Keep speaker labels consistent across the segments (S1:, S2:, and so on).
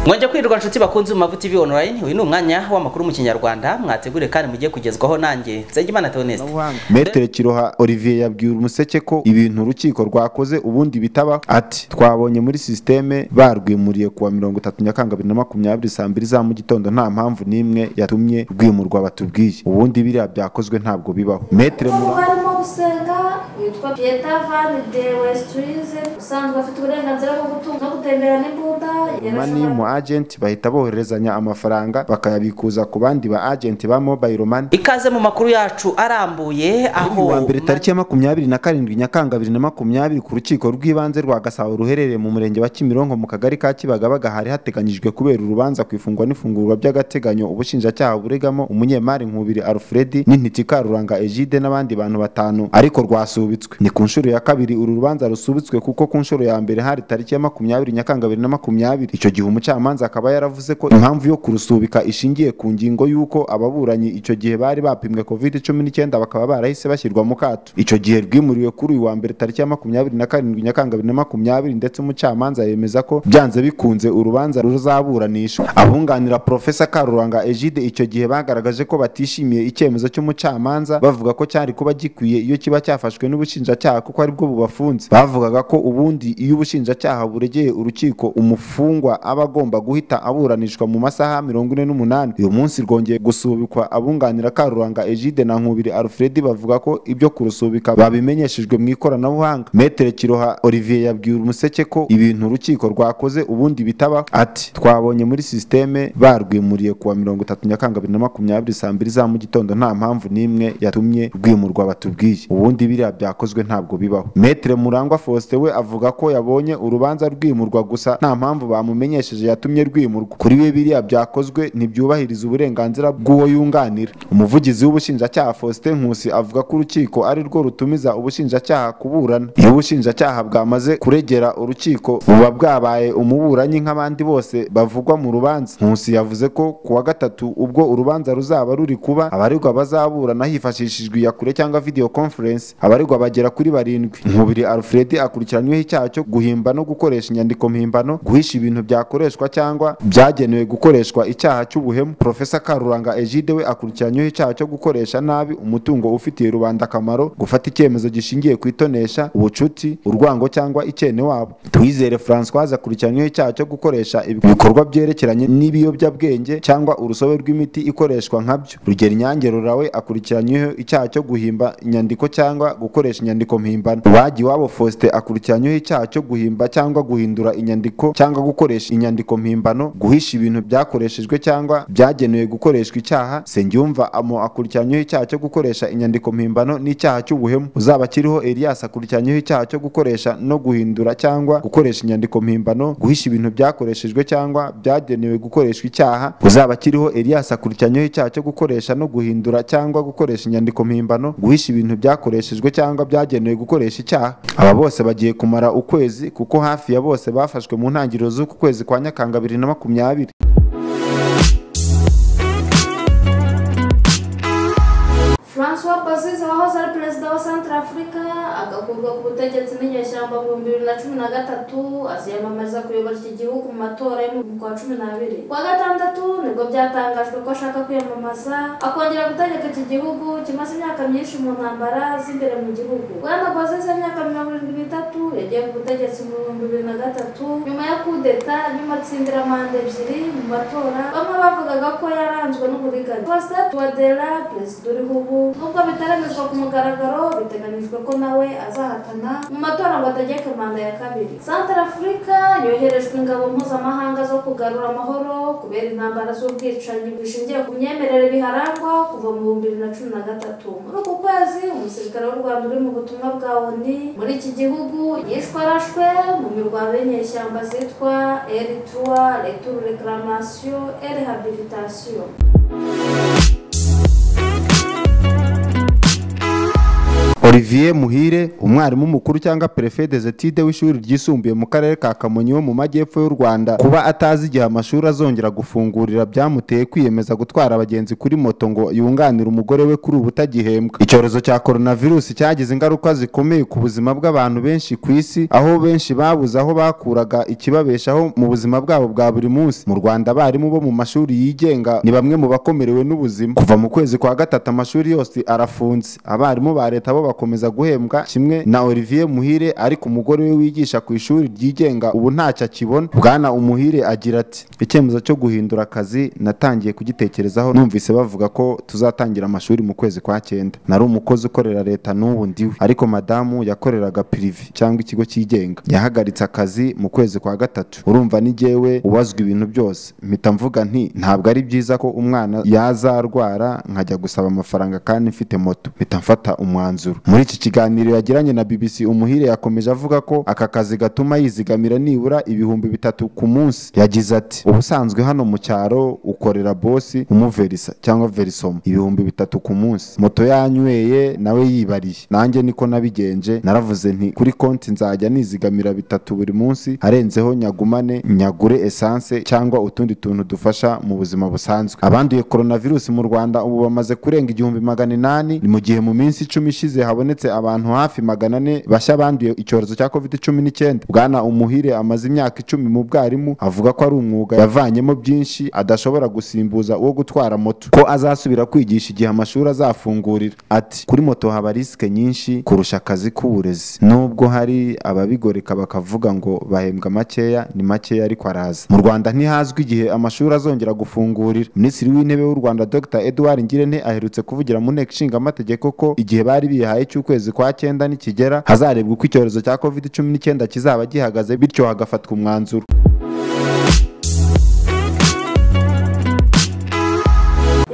S1: mwongeye kwirirwa nshuti bakunze mu mavu tv online uyu ni umwanya w'amakuru mu kinyarwanda mwategure kandi mugiye kugezwaho nanjye nsengimana theoneste
S2: Maitre Kiroha Olivier yabwiye umuseke ko ibintu urukiko rwakoze ubundi bitaba ati twabonye muri sisiteme barwimuriye kuwa mirongo itatu nyakanga bibiri na makumyabiri saa mbiri za mu gitondo nta mpamvu n'imwe yatumye rwimurwa batubwiye ubundi biriya byakozwe ntabwo bibaho Maitre
S3: ubu
S2: Mura
S3: barimo gusenga yitwa Pieta Van de Westhuizen usanzwe afite uburenganzira bwo gutunga no gutembera n'imbunda
S2: mani mu agenti bahita bohererezanya amafaranga bakayabikuza ku bandi ba agenti ba mobile money
S1: ikaze mu makuru yacu arambuye
S2: Kuri
S1: aho
S2: uyu wa mbere tariki ya makumyabiri na karindwi nyakanga bibiri na makumyabiri ku rukiko rw'ibanze rwa gasabo ruherereye mu murenge wa kimironko mu kagari ka kibagabaga hari hateganyijwe kubera urubanza ku ifungwa n'ifungurwa by'agateganyo ubushinjacyaha buregamo umunyemari nkubiri alfred n'intiti karuranga egide n'abandi bantu batanu ariko rwasubitswe ni ku nshuro ya kabiri uru rubanza rusubitswe kuko ku nshuro ya mbere hari tariki ya makumyabiri nyakanga bibiri na makumyabiri icyo gihe umucamanza akaba yaravuze ko impamvu yo kurusubika ishingiye ku ngingo y'uko ababuranyi icyo gihe bari bapimwe covid cumi n'icyenda bakaba barahise bashyirwa mu kato icyo gihe rwimuriwe kuri uyu wa mbere tariki ya makumyabiri na karindwi nyakanga bibiri na makumyabiri ndetse umucamanza yemeza ko byanze bikunze urubanza ruzaburanisha abunganira profesa karuranga egide icyo gihe bagaragaje ko batishimiye icyemezo cy'umucamanza bavuga ko cyari kuba gikwiye iyo kiba cyafashwe n'ubushinjacyaha kuko aribwo bubafunze bavugaga ko ubundi iyo ubushinjacyaha buregeye urukiko umufungwa aba agomba guhita aburanishwa mu masaha mirongo ine n'umunani uyu munsi rwongeye gusubikwa abunganira karuranga egide na nkubiri alfred bavuga ko ibyo kurusubika babimenyeshejwe mu ikoranabuhanga metere kiroha olivier yabwiye umuseke ko ibintu urukiko rwakoze ubundi bitaba ati twabonye muri sisiteme barwimuriye kuwa mirongo itatu nyakanga bibiri na makumyabiri saa mbiri za mu gitondo nta mpamvu n'imwe yatumye rwimurwa batubwiye ubundi biriya byakozwe ntabwo bibaho metere murangwa faustin we avuga ko yabonye urubanza rwimurwa gusa nta mpamvu bamumenyesheje yatumye rwimurwa kuri we biriya byakozwe ntibyubahiriza uburenganzira bw'uwo yunganira umuvugizi w'ubushinjacyaha faustin nkusi avuga ko urukiko ari rwo rutumiza ubushinjacyaha kuburana iyo ubushinjacyaha bwamaze kuregera urukiko buba bwabaye umuburanyi nk'abandi bose bavugwa mu rubanza nkusi yavuze ko kuwa gatatu ubwo urubanza ruzaba ruri kuba abaregwa bazaburana hifashishijwe iyakure cyangwa video conference abaregwa bagera kuri barindwi nkubiri alfred akurikiranyweho icyaha cyo guhimba no gukoresha inyandiko mpimbano guhisha ibintu byakoreshwa cyangwa byagenewe gukoreshwa icyaha cy'ubuhemu profesa karuranga egide we akurikiranyweho icyaha cyo gukoresha nabi umutungo ufitiye rubanda akamaro gufata icyemezo gishingiye ku itonesha ubucuti urwango cyangwa icyene wabo twizere francois akurikiranyweho icyaha cyo gukoresha ibikorwa byerekeranye n'ibiyobyabwenge cyangwa urusobe rw'imiti ikoreshwa nkabyo rugero inyange rurawe akurikiranyweho icyaha cyo guhimba inyandiko cyangwa gukoresha inyandiko mpimbano bagiwabo faustin akurikiranyweho icyaha cyo guhimba cyangwa guhindura inyandiko cyangwa gukoresha inyandiko mpimbano guhisha ibintu byakoreshejwe cyangwa byagenewe gukoreshwa icyaha sengiyumva amo akurikiranyweho icyaha cyo gukoresha inyandiko mpimbano n'icyaha cy'ubuhemu uzaba kiriho elias akurikiranyweho icyaha cyo gukoresha no guhindura cyangwa gukoresha inyandiko mpimbano guhisha ibintu byakoreshejwe cyangwa byagenewe gukoreshwa icyaha uzaba kiriho elias akurikiranyweho icyaha cyo gukoresha no guhindura cyangwa gukoresha inyandiko mpimbano guhisha ibintu byakoreshejwe cyangwa byagenewe gukoresha icyaha aba bose bagiye kumara ukwezi kuko hafi ya bose bafashwe mu ntangiriro z'uku kwezi kwa nyakanga bibiri na makumyabiri
S3: Francois Bozize wahoze ari perezida wa Centrafrica agakurwa ku butegetsi n'inyeshyamba mu bihumbi bibiri na cumi na gatatu aziyamamariza kuyobora iki gihugu mu matora yo mu kwa cumi n'abiri ku wa gatandatu nibwo byatangajwe ko ashaka kwiyamamaza akongera gutegeka iki gihugu kimaze imyaka myinshi mu ntambara z'imbere mu gihugu bwana Bozize imyaka mirongo irindwi n'itatu yagiye ku butegetsi mu bihumbi bibiri na gatatu nyuma ya kudeta nyuma atsindira manda ebyiri mu matora bamwe bavugaga ko yaranzwe n'uburiganya Faustin Touadera perezida uriho ubu nubwo bitaremezwa ku mugaragaro biteganyijwe ko nawe azahatana mu matora ngo ategeke manda ya kabiri santara afurika yoherejwe ingabo mpuzamahanga zo kugarura amahoro kubera intambara z'ubwicanyi bushingiye ku myemerere biharangwa kuva mu bihumbi bibiri na cumi na gatatu muri uku kwezi umusirikare w'u rwanda uri mu butumwa bwa oni muri iki gihugu yishwe arashwe mu mirwano y'inyeshyamba zitwa eritura returu reclamation et rehabilitation
S2: olivier muhire umwarimu mukuru cyangwa perefe des etide w'ishuri ryisumbuye mu karere ka kamonyi wo mu majyepfo y'u rwanda kuba atazi igihe amashuri azongera gufungurira byamuteye kwiyemeza gutwara abagenzi kuri moto ngo yunganire umugore we kuri ubu utagihembwa icyorezo cya coronavirus cyagize ingaruka zikomeye ku buzima bw'abantu benshi ku isi aho benshi babuze aho bakuraga ikibabeshaho mu buzima bwabo bwa buri munsi mu rwanda abarimu bo mu mashuri yigenga ni bamwe mu bakomerewe n'ubuzima kuva mu kwezi kwa gatatu amashuri yose arafunze abarimu ba leta bo bakomeza guhembwa kimwe na olivier muhire ariko umugore we wigisha ku ishuri ryigenga ubu ntacyo akibona bwana umuhire agira ati icyemezo cyo guhindura akazi natangiye kugitekerezaho numvise bavuga ko tuzatangira amashuri mu kwezi kwa cyenda nari umukozi ukorera leta n'ubu ndiwe ariko madamu yakoreraga pirivi cyangwa ikigo cyigenga yahagaritse akazi mu kwezi kwa gatatu urumva ni jyewe ubazwa ibintu byose mpita mvuga nti ntabwo ari byiza ko umwana yazarwara nkajya gusaba amafaranga kandi mfite moto mpita mfata umwanzuro muri iki kiganiro yagiranye na bbc umuhire yakomeje avuga ko aka kazi gatuma yizigamira nibura ibihumbi bitatu ku munsi yagize ati ubusanzwe hano mu cyaro ukorera bosi umuverisa cyangwa verisoma ibihumbi bitatu ku munsi moto yanyweye nawe yibariye nanjye niko nabigenje naravuze nti kuri konti nzajya nizigamira bitatu buri munsi arenzeho nyagumane nyagure esanse cyangwa utundi tuntu dufasha mu buzima busanzwe abanduye coronavirus mu rwanda ubu bamaze kurenga igihumbi magana inani ni mu gihe mu minsi icumi ishize habonetse abantu hafi magana ane bashya banduye icyorezo cya covid cumi n'icyenda bwana umuhire amaze imyaka icumi mu bwarimu avuga ko ari umwuga yavanyemo byinshi adashobora gusimbuza uwo gutwara moto ko azasubira kwigisha igihe amashuri azafungurira ati kuri moto haba risike nyinshi kurusha akazi k'uburezi nubwo hari ababigoreka bakavuga ngo bahembwa makeya ni makeya ariko araza mu rwanda ntihazwi igihe amashuri azongera gufungurira minisitiri w'intebe w'u rwanda dr edouard ngirente aherutse kuvugira mu nteko ishinga amategeko ko igihe bari bihaye cy'ukwezi kwa cyenda nikigera hazarebwa uko icyorezo cya covid cumi n'icyenda kizaba gihagaze bityo hagafatwa umwanzuro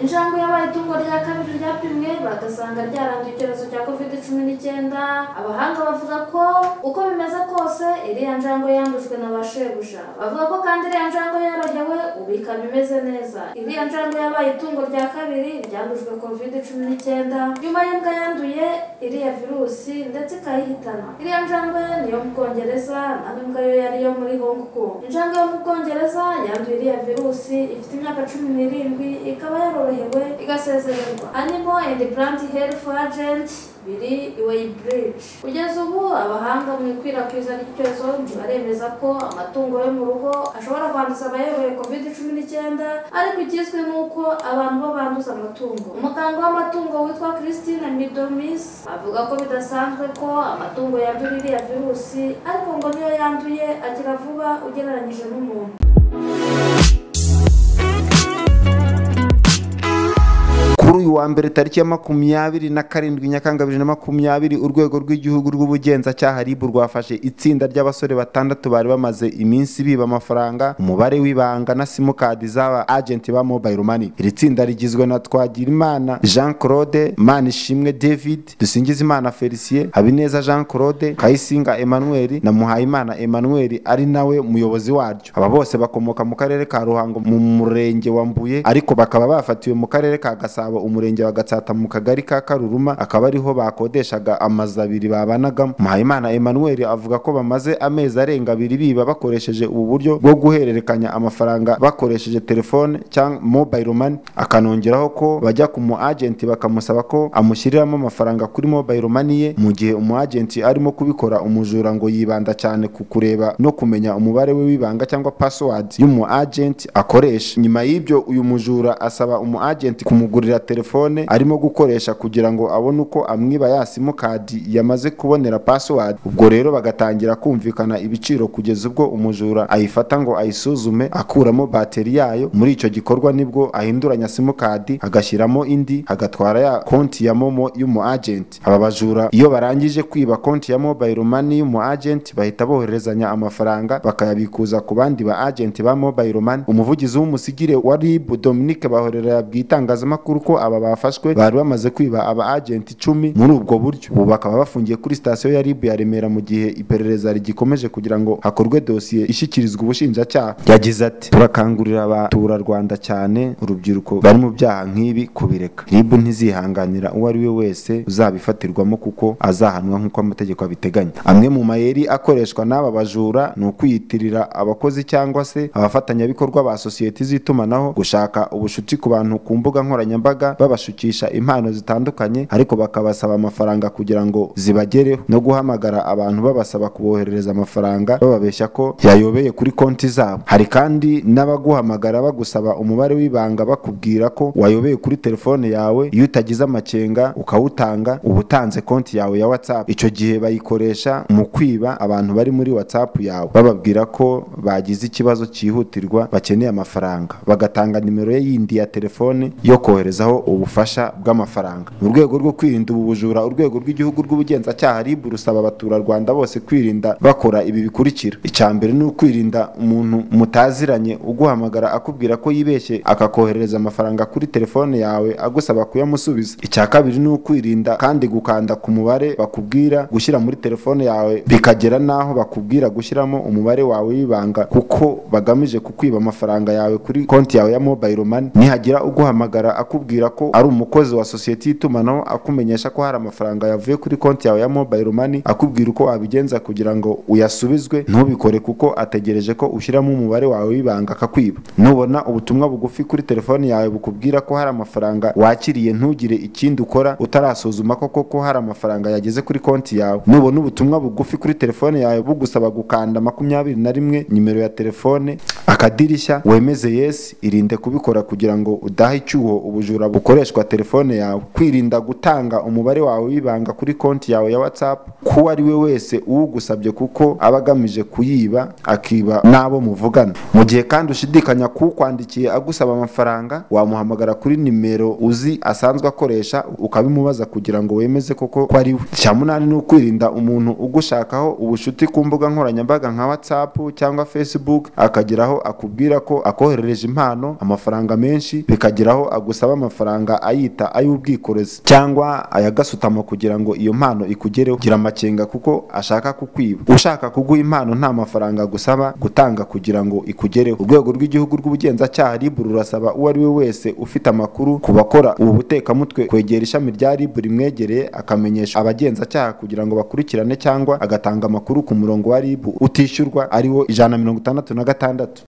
S3: injangwe yabaye itungo rya kabiri ryapimwe bagasanga ryaranduye icyorezo cya covid cumi n'icyenda abahanga bavuga ko uko bimeze kose iriya njangwe yandujwe na ba shebuja bavuga ko kandi iriya njangwe yorohewe ubu ikaba imeze neza iriya njangwe yabaye itungo rya kabiri ryandujwe covid cumi n'icyenda nyuma y'imbwa yanduye iriya virusi ndetse ikayihitana iriya njangwe ni iyo mu bwongereza naho imbwa yo yari iyo muri hong kong injangwe yo mu bwongereza yanduye iriya virusi ifite imyaka cumi n'irindwi ikaba yarorohewe igasezererwa animal and plant health agent biri iway bridge kugeza ubu abahanga mu ikwirakwiza ry'icyorezo baremeza ko amatungo yo mu rugo ashobora kwanduza abayoroye covid cumi n'icyenda ariko ikizwi ni uko abantu bo banduza amatungo umuganga w'amatungo witwa christine midomis avuga ko bidasanzwe ko amatungo yandura iriya virusi ariko ngo niyo yanduye agira vuba ugereranyije n'umuntu
S2: kuri uyu wa mbere tariki ya makumyabiri na karindwi nyakanga bibiri na makumyabiri urwego rw'igihugu rw'ubugenzacyaha ribu rwafashe itsinda ry'abasore batandatu bari bamaze iminsi biba amafaranga umubare w'ibanga na simukadi z'aba agenti ba mobile money iri tsinda rigizwe na twagirimana jean claude manishimwe david dusingizimana felicien habineza jean claude kayisinga emmanuel na muhayimana emmanuel ari nawe muyobozi waryo aba bose bakomoka mu karere ka ruhango mu murenge wa mbuye ariko bakaba bafatiwe mu karere ka gasabo gasabo umurenge wa gatsata mu kagari ka karuruma akaba ariho bakodeshaga amazu abiri babanagamo muhayimana emmanuel avuga ko bamaze amezi arenga abiri biba bakoresheje ubu buryo bwo guhererekanya amafaranga bakoresheje telefone cyangwa mobile money akanongeraho ko bajya ku mu agenti bakamusaba ko amushyiriramo amafaranga kuri mobile money ye mu gihe umu agenti arimo kubikora umujura ngo yibanda cyane ku kureba no kumenya umubare we w'ibanga cyangwa password y'umu agenti akoresha nyuma y'ibyo uyu mujura asaba umu agenti kumugurira telefone arimo gukoresha kugira ngo abone uko amwiba ya simukadi yamaze kubonera password ubwo rero bagatangira kumvikana ibiciro kugeza ubwo umujura ayifata ngo ayisuzume akuramo bateri yayo muri icyo gikorwa nibwo ahinduranya simukadi agashyiramo indi agatwara ya konti ya momo y'umu agenti aba bajura iyo barangije kwiba konti ya mobile money y'umu agenti bahita boherezanya amafaranga bakayabikuza ku bandi ba agenti ba mobile money umuvugizi w'umusigire wa rib dominique bahorera yabwiye itangazamakuru ko aba bafashwe bari bamaze kwiba aba agenti icumi muri ubwo buryo ubu bakaba bafungiye kuri sitasiyo ya ribu ya remera mu gihe iperereza rigikomeje kugira ngo hakorwe dosiye ishyikirizwa ubushinjacyaha yagize ati turakangurira abaturarwanda cyane urubyiruko bari mu byaha nk'ibi kubireka ribu ntizihanganira uwo ari we wese uzabifatirwamo kuko azahanwa nk'uko amategeko abiteganya amwe mu mayeri akoreshwa n'aba bajura ni ukwiyitirira abakozi cyangwa se abafatanyabikorwa ba sosiyete z'itumanaho gushaka ubucuti ku bantu ku mbuga nkoranyambaga babashukisha impano zitandukanye ariko bakabasaba amafaranga kugira ngo zibagereho no guhamagara abantu babasaba kuboherereza amafaranga bababeshya ko yayobeye kuri konti zabo hari kandi n'abaguhamagara bagusaba umubare w'ibanga bakubwira ko wayobeye kuri telefone yawe iyo utagize amakenga ukawutanga uba utanze konti yawe ya whatsapp icyo gihe bayikoresha mu kwiba abantu bari muri whatsapp yawe bababwira ko bagize ikibazo cyihutirwa bakeneye amafaranga bagatanga nimero ye yindi ya telefone yo koherezaho ubufasha bw'amafaranga mu rwego rwo kwirinda ubu bujura urwego rw'igihugu rw'ubugenzacyaha RIB rusaba abaturarwanda bose kwirinda bakora ibi bikurikira icya mbere ni ukwirinda umuntu mutaziranye uguhamagara akubwira ko yibeshye akakoherereza amafaranga kuri telefone yawe agusaba kuyamusubiza icya kabiri ni ukwirinda kandi gukanda ku mubare bakubwira gushyira muri telefone yawe bikagera n'aho bakubwira gushyiramo umubare wawe w'ibanga kuko bagamije kukwiba amafaranga yawe kuri konti yawe ya mobile money nihagira uguhamagara akubwira ko ari umukozi wa sosiyete y'itumanaho akumenyesha ko hari amafaranga yavuye kuri konti yawe ya mobile money akubwira uko wabigenza kugira ngo uyasubizwe ntubikore kuko ategereje ko ushyiramo umubare wawe w'ibanga akakwiba nubona ubutumwa bugufi kuri telefone yawe bukubwira ko hari amafaranga wakiriye ntugire ikindi ukora utarasuzuma koko ko hari amafaranga yageze kuri konti yawe nubona ubutumwa bugufi kuri telefone yawe bugusaba gukanda makumyabiri na rimwe nimero ya telefone akadirishya wemeze yesi irinde kubikora kugira ngo udahe icyuho ubujura bukoreshwa telefone yawe kwirinda gutanga umubare wawe w'ibanga kuri konti yawe ya whatsapp ko ari we wese uwugusabye kuko aba agamije kuyiba akiba n'abo muvugana mu gihe kandi ushidikanya kuwukwandikiye agusaba amafaranga wamuhamagara kuri nimero uzi asanzwe akoresha ukabimubaza kugira ngo wemeze koko ko ari we icya munani ni ukwirinda umuntu ugushakaho ubucuti ku mbuga nkoranyambaga nka whatsapp cyangwa facebook akageraho akubwira ko akoherereje impano amafaranga menshi bikageraho agusaba amafaranga ayita ay'ubwikorezi cyangwa ayagasutamo kugira ngo iyo mpano ikugereho gira amakenga kuko ashaka kukwiba ushaka kuguha impano nta mafaranga agusaba gutanga kugira ngo ikugereho urwego rw'igihugu rw'ubugenzacyaha rib rurasaba uwo ari we wese ufite amakuru ku bakora ubu butekamutwe kwegera ishami rya rib rimwegereye akamenyesha abagenzacyaha kugira ngo bakurikirane cyangwa agatanga amakuru ku murongo wa rib utishyurwa ariwo ijana na mirongo itandatu na gatandatu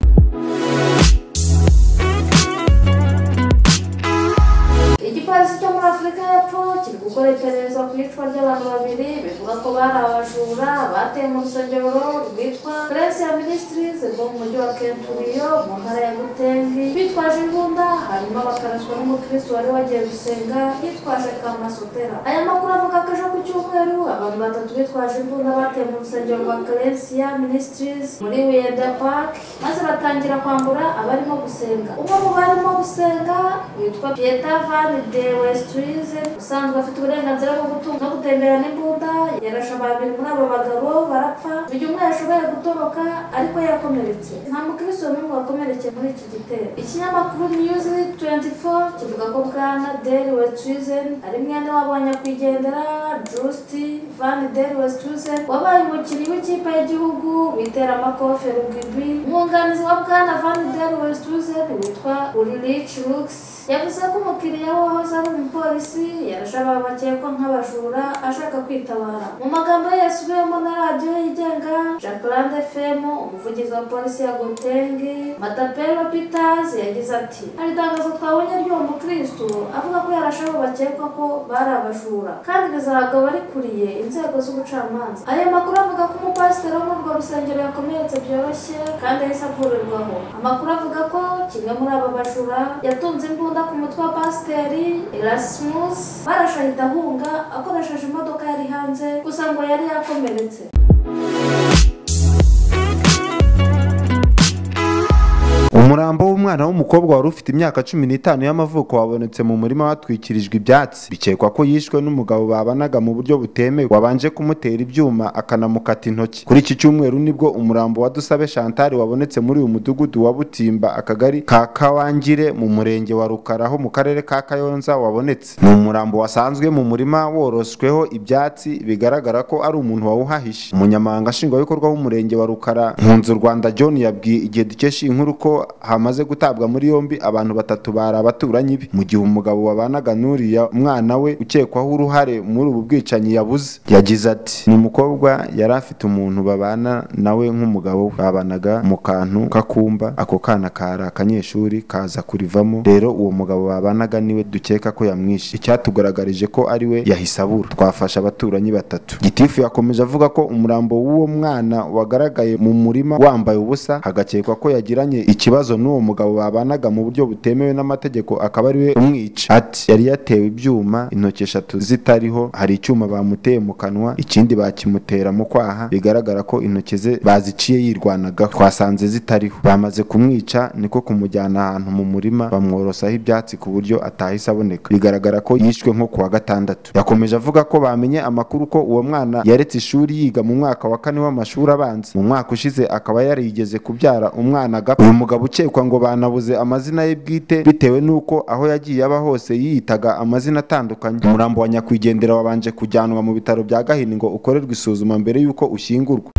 S3: igipolisi cyo muri afurika y'epfo kiri gukora iperereza ku iyicwa ry'abantu babiri bivuga ko bari abajura bateye mu rusengero rwitwa prince ya ministries rwo mu mujyi wa kenturiyo mu ntara ya gutengi bitwaje imbunda hanyuma bakaraswa n'umukristo wari wagiye gusenga yitwaje kamasotera aya makuru avuga ko ejo ku cyumweru abantu batatu bitwaje imbunda bateye mu rusengero rwa prince ya ministries muri wiyeda park maze batangira kwambura abarimo gusenga umwe mu barimo gusenga witwa pieta van de westurize usanzwe afite uburenganzira bwo gutunga no gutembera n'imbunda yarashe babiri muri abo bagabo barapfa uyu umwe yashoboye gutoroka ariko yakomeretse nta mukristo n'umwe wakomerekeye muri iki gitero ikinyamakuru news 24 kivuga ko bwana deli westurizen ari mwene wabo wa nyakwigendera justy van deli westurizen wabaye umukinnyi w'ikipe y'igihugu witeramakofe rugibi umwunganizi wa bwana van deli westurizen witwa ulrich rux yavuze ko umukiriya we wahoze ari umupolisi yarashe abantu bakekwa nk'abajura ashaka kwitabara mu magambo ye yasubiyemo na radiyo yigenga jacqueline fm umuvugizi wa polisi ya gotenge matapelo peters yagize ati hari itangazo twabonye ry'uwo mukristo avuga ko yarashe abo bakekwa ko bari abajura kandi bizahabwa abarikuriye inzego z'ubucamanza ayo makuru avuga ko umupasiteri wo muri urwo rusengero yakomeretse byoroshye kandi yahise avurirwaho amakuru avuga ko kimwe muri aba bajura yatunze imbunda ku mutwe wa pasiteri erasmus barashe ahita ahunga akoresheje imodoka yari hanze gusa ngo yari yakomeretse
S2: umurambo w'umwana umwana w'umukobwa wari ufite imyaka cumi n'itanu y'amavuko wabonetse mu murima watwikirijwe ibyatsi bikekwa ko yishwe n'umugabo babanaga mu buryo butemewe wabanje kumutera ibyuma akanamukata intoki kuri iki cyumweru nibwo umurambo wa Dusabe Chantal wabonetse muri uyu mudugudu wa Butimba akagari ka Kawangire mu murenge wa Rukaraho mu karere ka Kayonza wabonetse ni umurambo wasanzwe mu murima worosweho ibyatsi bigaragara ko ari umuntu wawuhahishe umunyamabanga nshingwabikorwa w'umurenge wa Rukara Nkunzu Rwanda John yabwiye igihe dukesha iyi nkuru ko hamaze gutabwa muri yombi abantu batatu bari abaturanyi be mu gihe umugabo wabanaga n'uriya mwana we ukekwaho uruhare muri ubu bwicanyi yabuze yagize ati ni umukobwa yari afite umuntu babana nawe nk'umugabo we babanaga mu kantu k'akumba ako kana kari akanyeshuri kaza kurivamo rero uwo mugabo babanaga niwe dukeka ko yamwishe icyatugaragarije ko ari we yahise abura twafashe abaturanyi batatu gitifu yakomeje avuga ko umurambo w'uwo mwana wagaragaye mu murima wambaye ubusa hagakekwa ko yagiranye ikibazo n'uwo mugabo babanaga mu buryo butemewe n'amategeko akaba ari we umwica ati yari yatewe ibyuma intoki eshatu zitariho hari icyuma bamuteye mu kanwa ikindi bakimutera mu kwaha bigaragara ko intoki ze baziciye yirwanagaho twasanze zitariho bamaze kumwica niko kumujyana ahantu mu murima bamworosaho ibyatsi ku buryo atahise aboneka bigaragara ko yishwe nko ku wa gatandatu yakomeje avuga ko bamenye amakuru ko uwo mwana yaretse ishuri yiga mu mwaka wa kane w'amashuri abanza mu mwaka ushize akaba yarigeze kubyara umwana agapfa uyu mugabo ukekwa ngo banabuze amazina ye bwite bitewe n'uko aho yagiye aba hose yiyitaga amazina atandukanye umurambo wa nyakwigendera wabanje kujyanwa mu bitaro bya gahini ngo ukorerwe isuzuma mbere y'uko ushyingurwa